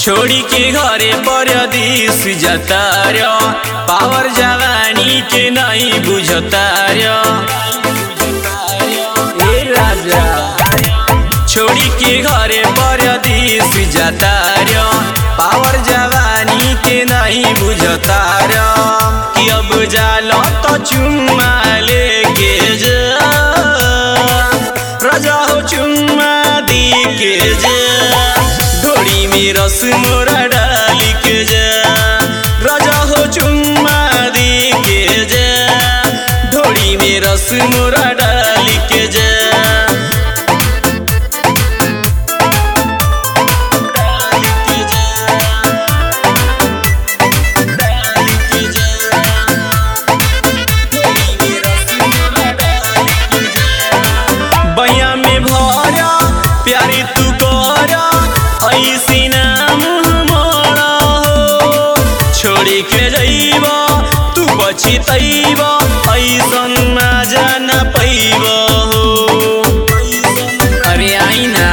छोड़ी के घरे परदेश जतार पावर जवानी के नहीं बुझतार ए राजा छोड़ी के घरे परदेश जतार पावर जवानी के नहीं बुझतार कि अब जालो तो चुम्मा लेके जा राजा हो चुम्मा दी के जा ढोड़ी में रस मोरा डाली के जा राजा हो चुम्मा दी के जा ढोड़ी में रस मोरा डाली के जा डाली के जा डाली के जा ढोड़ी में रस मोरा डाली के जा बहिया में भरा प्यारी तू करा ऐसी ना मुँह मोड़ा हो छोड़ी के जइब तू बची तैब ऐसन मजा न पैब हो अरे आई ना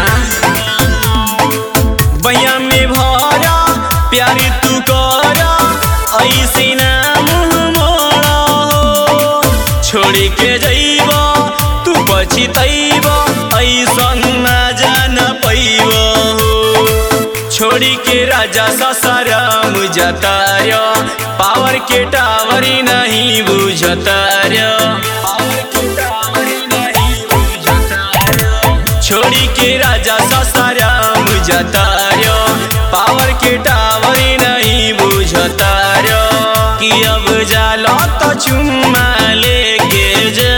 बहिया में भरा प्यारी तू करा ऐसी ना मुँह मोड़ा हो छोड़ी के जइब तू बची तैब ऐसन मजा न पैब हो छोड़ी के राजा ससरम जतार पावर के टावर नहीं बुझतार छोड़ी के राजा ससरम जतार पावर के टावर नहीं बुझतार कि अब जालो तो चुम्मा लेके जा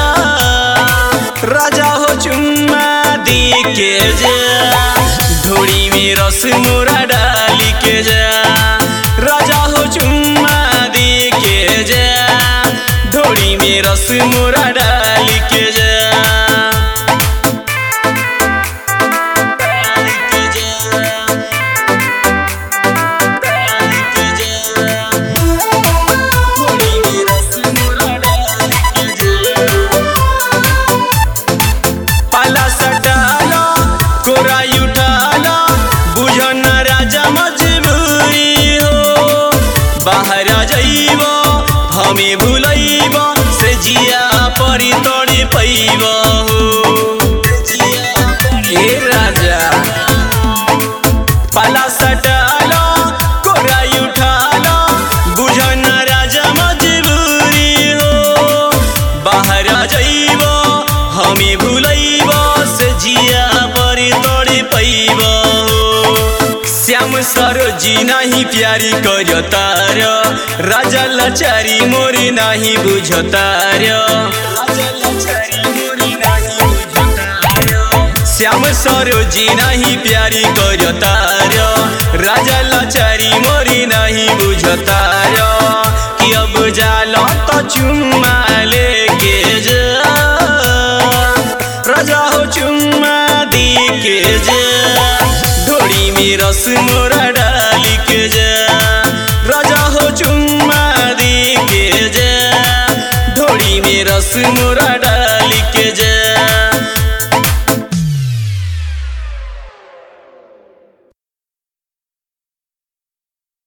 राजा हो चुम्मा दी के जा ढोड़ी में रस मोरा डाली के जा राजा हो चुम्मा दी के जा ढोड़ी में रस मोरा डाली के जा डाली के जा डाली के जा ढोड़ी में रस मोरा डाली के जा पाला सटाला कोरा उठाला बुझन राजा मजबूरी हो बाहर जाइब हमें भूलैब से जिया परी तोड़ी पैब ए राजा पाला सटाला कोरा उठाला बुझन राजा मजबूरी हो बाहर जाइब हमें भूलैब से जिया परी तोड़ी पैब श्याम सरोजी नहीं प्यारी करतार राजा लचारी मोरी नहीं बुझतार श्याम सरोजी नहीं प्यारी करतार राजा लचारी मोरी नहीं बुझतार कि अब जालो तो चुम्मा लेके जा राजा हो चुम्मा दी के जा ढोड़ी में रस मोरा डाली के जा राजा हो चुम्मा दी के जा ढोड़ी में रस मोरा